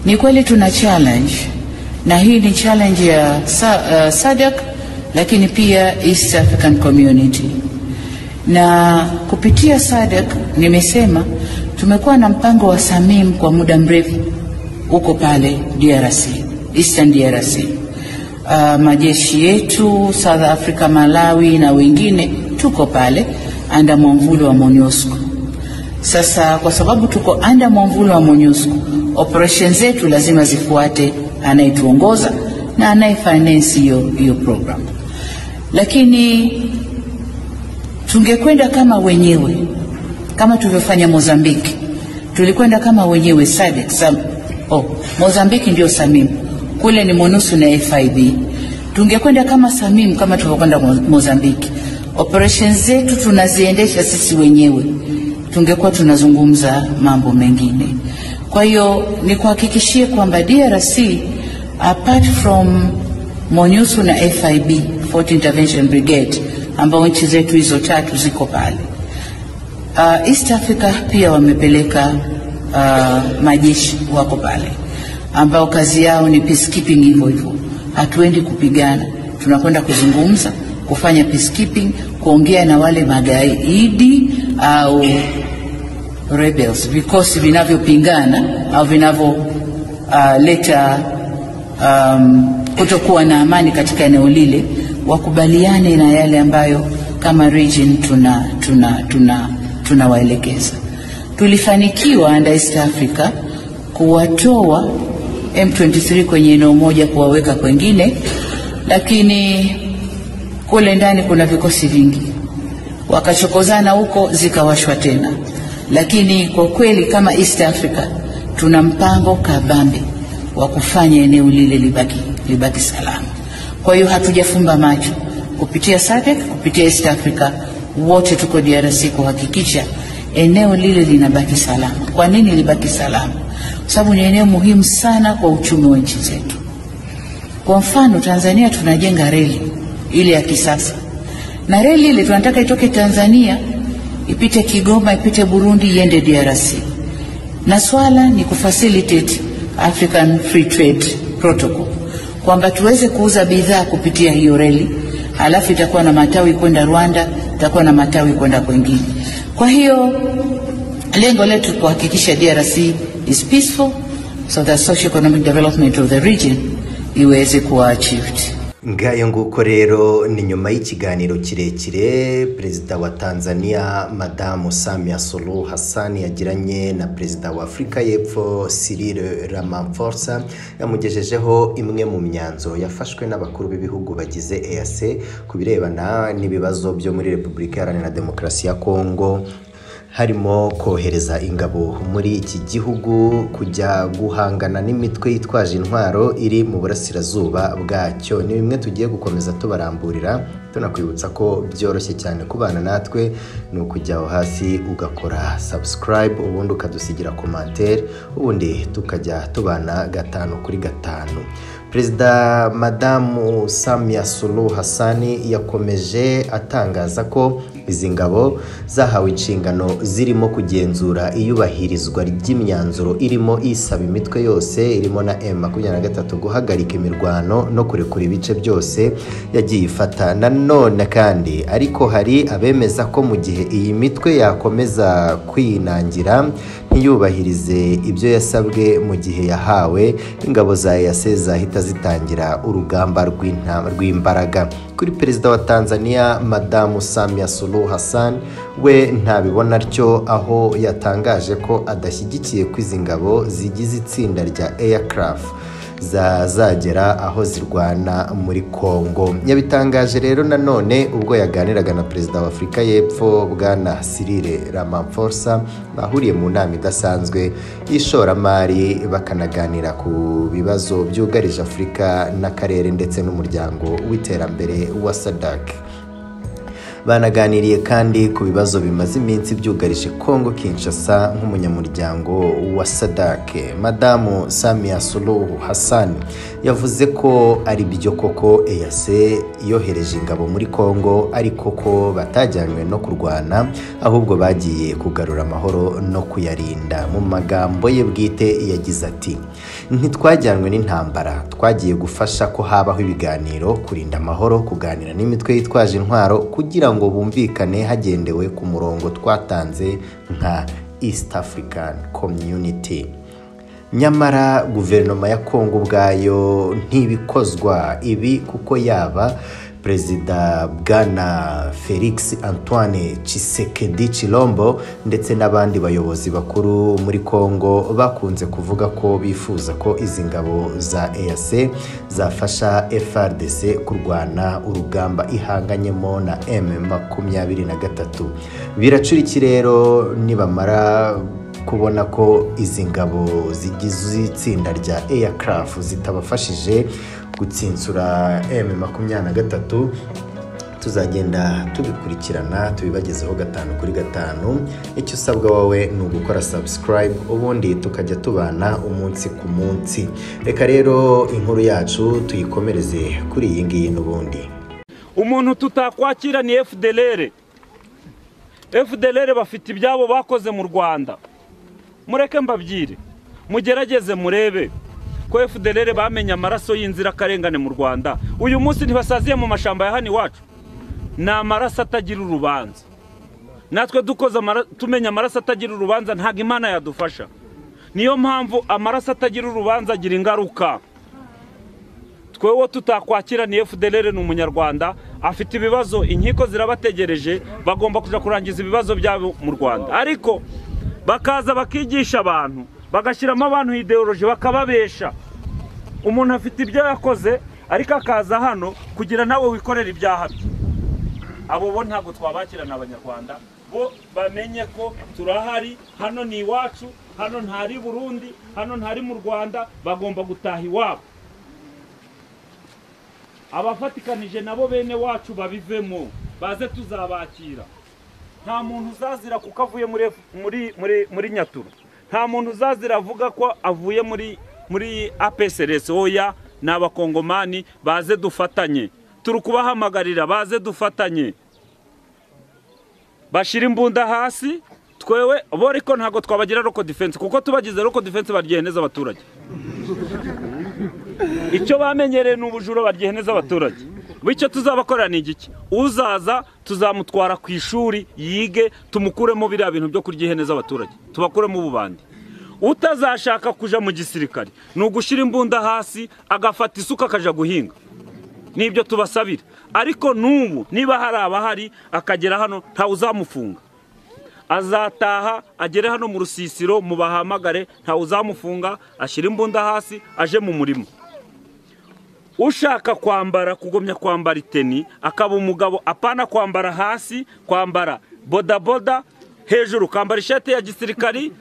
Ni kweli tuna challenge na hii ni challenge ya sa, uh, SADC lakini pia East African Community, na kupitia SADC nimesema tumekuwa na mpango wa SAMIM kwa muda mrefu huko pale DRC, Eastern DRC. Uh, majeshi yetu South Africa, Malawi na wengine tuko pale anda mwamvuli wa MONUSCO. Sasa kwa sababu tuko anda mwamvuli wa MONUSCO, operation zetu lazima zifuate anayetuongoza na anaye finance hiyo hiyo program, lakini tungekwenda kama wenyewe kama tulivyofanya Mozambiki, tulikwenda kama wenyewe SADC, Sam, oh, Mozambiki ndio SAMIM, kule ni MONUSCO na FIB. Tungekwenda kama SAMIM kama tulivyokwenda Mo- Mozambiki, operations zetu tunaziendesha sisi wenyewe, tungekuwa tunazungumza mambo mengine. Kwa hiyo nikuhakikishie kwamba DRC apart from MONUSCO na FIB, Fort Intervention Brigade, ambao nchi zetu hizo tatu ziko pale Uh, East Africa pia wamepeleka uh, majeshi wako pale ambao kazi yao ni peacekeeping hivyo hivyo. Hatuendi kupigana, tunakwenda kuzungumza, kufanya peacekeeping, kuongea na wale magaidi au rebels, vikosi vinavyopingana au vinavyoleta um, kutokuwa na amani katika eneo lile, wakubaliane na yale ambayo kama region tuna tuna tuna tunawaelekeza. Tulifanikiwa under East Africa kuwatoa M23 kwenye eneo moja kuwaweka kwengine, lakini kule ndani kuna vikosi vingi wakachokozana huko zikawashwa tena. Lakini kwa kweli kama East Africa tuna mpango kabambe wa kufanya eneo lile libaki, libaki salama. Kwa hiyo hatujafumba macho kupitia SADC, kupitia East Africa, wote tuko DRC kuhakikisha eneo lile linabaki salama. Kwa nini libaki salama? Kwa sababu ni eneo muhimu sana kwa uchumi wa nchi zetu. Kwa mfano Tanzania tunajenga reli ile ya kisasa, na reli ile tunataka itoke Tanzania ipite Kigoma, ipite Burundi, iende DRC, na swala ni kufacilitate African Free Trade Protocol kwamba tuweze kuuza bidhaa kupitia hiyo reli, halafu itakuwa na matawi kwenda Rwanda, itakuwa na matawi kwenda kwengine. Kwa hiyo lengo letu kuhakikisha DRC is peaceful so that socio-economic development of the region iweze kuwa achieved. ngayo nguko rero ni nyuma y'ikiganiro kirekire perezida wa tanzania madamu samia suluhu hassan yagiranye na perezida wa afurika y'epfo cyril ramaphosa yamugejejeho imwe mu myanzuro yafashwe n'abakuru b'ibihugu bagize eac ku birebana n'ibibazo byo muri repubulika iharanira demokarasi ya kongo harimo kohereza ingabo muri iki gihugu kujya guhangana n'imitwe yitwaje intwaro iri mu burasirazuba bwacyo ni bimwe tugiye gukomeza tubaramburira tunakwibutsa ko byoroshye cyane kubana natwe ni ukujya aho hasi ugakora subscribe ubundi ukadusigira komantere ubundi tukajya tubana gatanu kuri gatanu perezida madamu samia suluhu hassani yakomeje atangaza ko izi ngabo zahawe inshingano zirimo kugenzura iyubahirizwa ry'imyanzuro irimo isaba imitwe yose irimo na M23 guhagarika imirwano no kurekura ibice byose yagiye ifata nanone kandi ariko hari abemeza ko mu gihe iyi mitwe yakomeza kwinangira ntiyubahirize ibyo yasabwe mu gihe yahawe ingabo za EAC zahita zitangira urugamba rw'inta- rw'imbaraga kuri perezida wa Tanzania madamu Samia Suluhu Hassan we ntabibona atyo aho yatangaje ko adashyigikiye ko izi ngabo zigize itsinda rya Aircraft zazagera aho zirwana muri Kongo. Yabitangaje rero nanone ubwo yaganiraga na perezida wa Afurika y'Epfo bwana Cyril Ramaphosa bahuriye mu nama idasanzwe y'ishoramari bakanaganira ku bibazo byugarije Afurika n'akarere ndetse n'umuryango w'iterambere wa SADC. banaganiriye kandi ku bibazo bimaze iminsi byugarije Congo Kinshasa nk'umunyamuryango wa SADC madamu Samia Suluhu Hassan yavuze ko ari byo koko EAC yohereje ingabo muri Congo ariko ko batajyanywe no kurwana ahubwo bagiye kugarura amahoro no kuyarinda mu magambo ye bwite yagize ati ntitwajyanwe n'intambara twagiye gufasha ko habaho ibiganiro kurinda amahoro kuganira n'imitwe yitwaje intwaro kugira ngo bumvikane hagendewe ku murongo twatanze nka East African Community nyamara guverinoma ya kongo ubwayo ntibikozwa ibi kuko yaba perezida bwana felix antoine Tshisekedi Chilombo ndetse n'abandi bayobozi bakuru muri kongo bakunze kuvuga ko bifuza ko izi ngabo za EAC zafasha FRDC kurwana urugamba ihanganyemo na M makumyabiri na gatatu biracura iki rero nibamara kubona ko izi ngabo zigize itsinda rya aircraft zitabafashije gutsinsura m makumyabiri na gatatu tuzagenda tubikurikirana tubibagezeho gatanu kuri gatanu icyo usabwa wowe ni ugukora subscribe ubundi tukajya tubana umunsi ku munsi reka rero inkuru yacu tuyikomereze kuri iyi ngiyi n'ubundi umuntu tutakwakira ni FDLR FDLR bafite ibyabo bakoze mu Rwanda mureke mbabyire mugerageze murebe ko FDLR bamenye amaraso y'inzirakarengane mu Rwanda uyu munsi ntibasaziye mu mashamba ya hano iwacu ni amaraso atagira urubanza natwe dukoze tumenya amaraso atagira urubanza ntabwo imana yadufasha niyo mpamvu amaraso atagira urubanza agira ingaruka twewe tutakwakira ni FDLR ni umunyarwanda afite ibibazo inkiko zirabategereje bagomba kujya kurangiza ibibazo byabo mu Rwanda ariko bakaza bakigisha abantu bagashyiramo abantu ideoloji bakababesha umuntu afite ibyo yakoze ariko akaza hano kugira nawe wikorera ibyaha bye abo bo ntabwo twabakirana abanyarwanda bo bamenye ko turahari hano ni iwacu hano ntari burundi hano ntari mu rwanda bagomba gutaha iwabo abafatikanije nabo bene wacu babivemo baze tuzabakira nta muntu uzazira kuko avuye muri nyaturu nta muntu uzazira avuga ko avuye muri muri apeseresi oya ni abakongomani baze dufatanye turi kubahamagarira baze dufatanye bashyira imbunda hasi twewe bo ariko ntabwo twabagira roko defense kuko tubagize roko defense baryiheneza abaturage icyo bamenyereye ni ubujura baryiheneza abaturage bityo tuzabakorera ni igiki uzaza tuzamutwara ku ishuri yige tumukuremo biriya bintu byo kuryiheneza abaturage tubakuremo ububandi utazashaka kuja mu gisirikare ni ugushyira imbunda hasi agafata isuka akajya guhinga nibyo tubasabira ariko n'ubu niba hari abahari akagera hano ntawe uzamufunga azataha agere hano mu rusisiro mu bahamagare ntawe uzamufunga ashyira imbunda hasi aje mu murima ushaka kwambara kugomya kwambara iteni akaba umugabo apana kwambara hasi kwambara bodaboda hejuru ukambara ishati ya gisirikari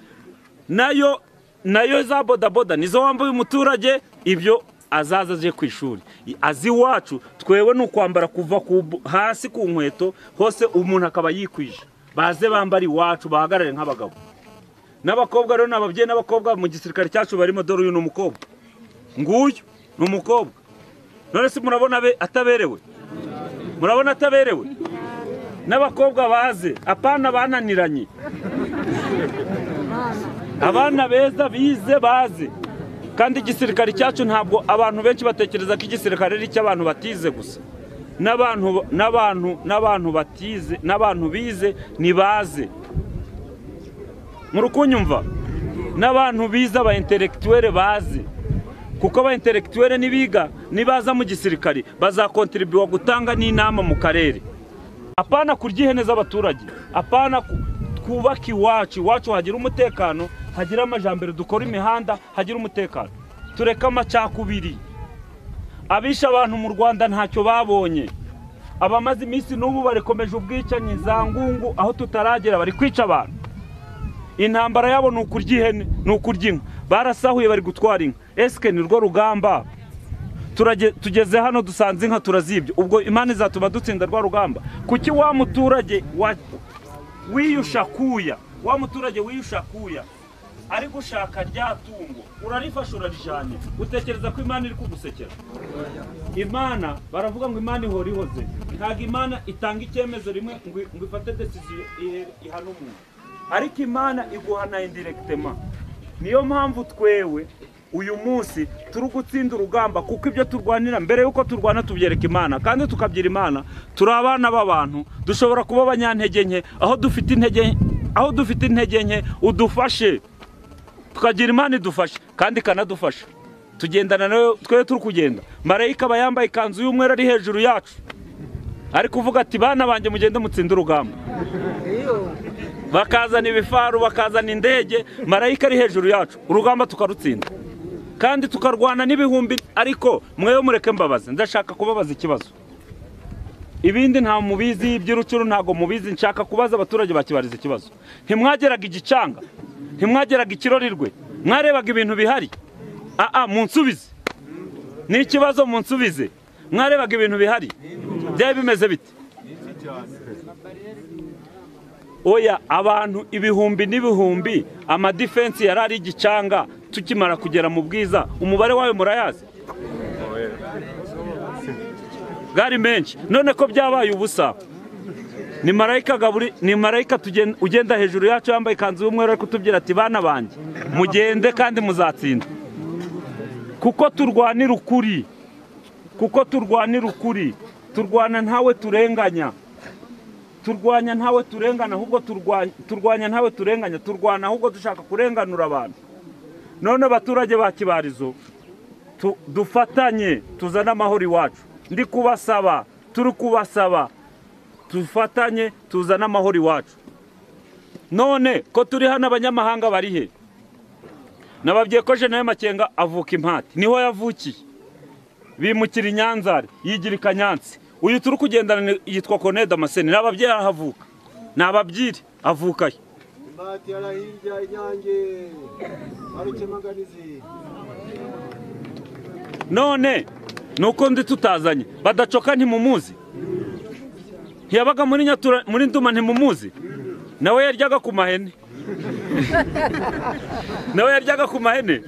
nayo nayo za bodaboda nizo wambaye umuturage ibyo azaza aje ku ishuri azi iwacu twewe ni ukwambara kuva hasi ku nkweto hose umuntu akaba yikwije baze bambara iwacu bahagarare nk'abagabo n'abakobwa rero ni ababyeyi n'abakobwa mu gisirikare cyacu barimo dore uyu ni umukobwa nguyu ni umukobwa none se murabona ataberewe murabona ataberewe n'abakobwa baze apana bananiranye abana beza bize baze kandi igisirikare cyacu ntabwo abantu benshi batekereza ko igisirikare ari icy'abantu batize gusa n'abantu n'abantu n'abantu batize n'abantu bize ntibaze murukunyumva n'abantu bize aba intelectuel baze kuko aba intelectuel nibiga nibaza mu gisirikare bazakontribuwa gutanga n'inama mu karere apana kuryiheneza abaturage apana twubaka iwacu iwacu hagira umutekano hagira amajambere dukora imihanda hagira umutekano tureke amacakubiri abisha abantu mu rwanda ntacyo babonye abamaze iminsi n'ubu barikomeje ubwicanyi za ngungu aho tutaragera bari kwica abantu intambara yabo ni ukurya ihene ni ukurya inka barasahuye bari gutwara inka esike ni rwo rugamba turage- tugeze hano dusanze inka turazibye ubwo imana izatuma dutsinda rwa rugamba kuki wa muturage wa- wiyushakuya wa muturage wiyushakuya ari gushaka rya tungo urarifasha urarijyanye utekereza ko imana iri kugusekera imana baravuga ngo imana ihora ihoze ntabwo imana itanga icyemezo rimwe ngo ngo ifate desiziyo ihe- ihana umuntu ariko imana iguhana indiregitema niyo mpamvu twewe uyu munsi turi gutsinda urugamba kuko ibyo turwanira mbere y'uko turwana tubyereka imana kandi tukabyira imana turi abana b'abantu dushobora kuba abanyantege nke aho dufite intege aho dufite intege nke udufashe tukagira imana idufasha kandi ikanadufasha tugendana nayo twe turi kugenda marayika aba yambaye ikanzu y'umweru ari hejuru yacu ari kuvuga ati bana banjye mugende mutsinde urugamba bakazana ibifaru bakazana indege marayika ari hejuru yacu urugamba tukarutsinda kandi tukarwana n'ibihumbi ariko mwewe mureke mbabaze ndashaka kubabaza ikibazo ibindi nta mubizi iby'urucuru ntabwo mubizi nshaka kubaza abaturage bakibariza ikibazo ntimwageraga igicanga ntimwageraga ikirorirwe mwarebaga ibintu bihari aa munsubize ni ikibazo munsubize mwarebaga ibintu bihari byari bimeze bite oya abantu ibihumbi n'ibihumbi amadifensi yari ari igicanga tukimara kugera mu bwiza umubare wayo murayazi bwari menshi none ko byabaye ubusa ni marayika gaburi ni marayika tugen- ugenda hejuru yacu yambaye ikanzu y'umweru ari kutubwira ati bana banjye mugende kandi muzatsinda kuko turwanira ukuri kuko turwanira ukuri turwana ntawe turenganya turwanya ntawe turengana ahubwo turwa- turwanya ntawe turenganya turwana ahubwo dushaka kurenganura abantu none abaturage ba kibarizo tu- dufatanye tuzane amahoro iwacu ndi kubasaba turi kubasaba dufatanye tuzane amahoro iwacu none ko turi hano abanyamahanga bari he nababwiye ko jenera makenga avuka impati niho yavukiye bimukira i nyanzare yigira i kanyansi uyu turi kugendana ni- yitwa konede amaseni ni ababyeyi ahavuka ni ababyiri avukayo Mbati arahirya inyange barukemaganizi none ni uko ndi tutazanye badacoka ntimumuzi ntiyabaga muri nyatura muri nduma ntimumuzi nawe yaryaga ku mahene nawe yaryaga ku mahene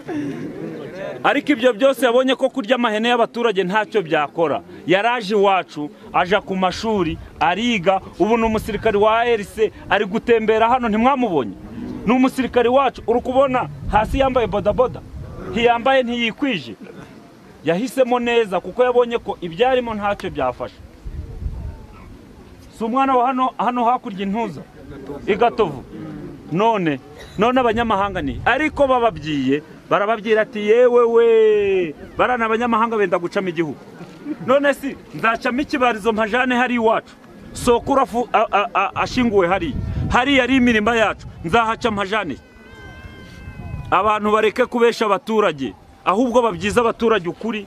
ariko ibyo byose yabonye ko kurya amahene y'abaturage ntacyo byakora yaraje iwacu aja ku mashuri ariga ubu ni umusirikari wa ARC ari gutembera hano ntimwamubonye ni umusirikari wacu uri kubona hasi yambaye bodaboda ntiyambaye ntiyikwije yahisemo neza kuko yabonye ko ibyarimo ntacyo byafasha si umwana wa hano hano hakurya intuza igatovu none none abanyamahanga ni ariko bababyiye barababwira ati yewe we barana abanyamahanga benda gucamo igihugu none si nzacamo ikibarizo mpajane hari iwacu soko urafu a- a- a- ashinguwe hariya hariya ari imirima yacu nzahaca mpajane abantu bareke kubesha abaturage ahubwo babyiza abaturage ukuri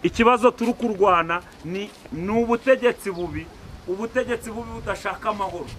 ikibazo turi kurwana ni ni ubutegetsi bubi ubutegetsi bubi budashaka amahoro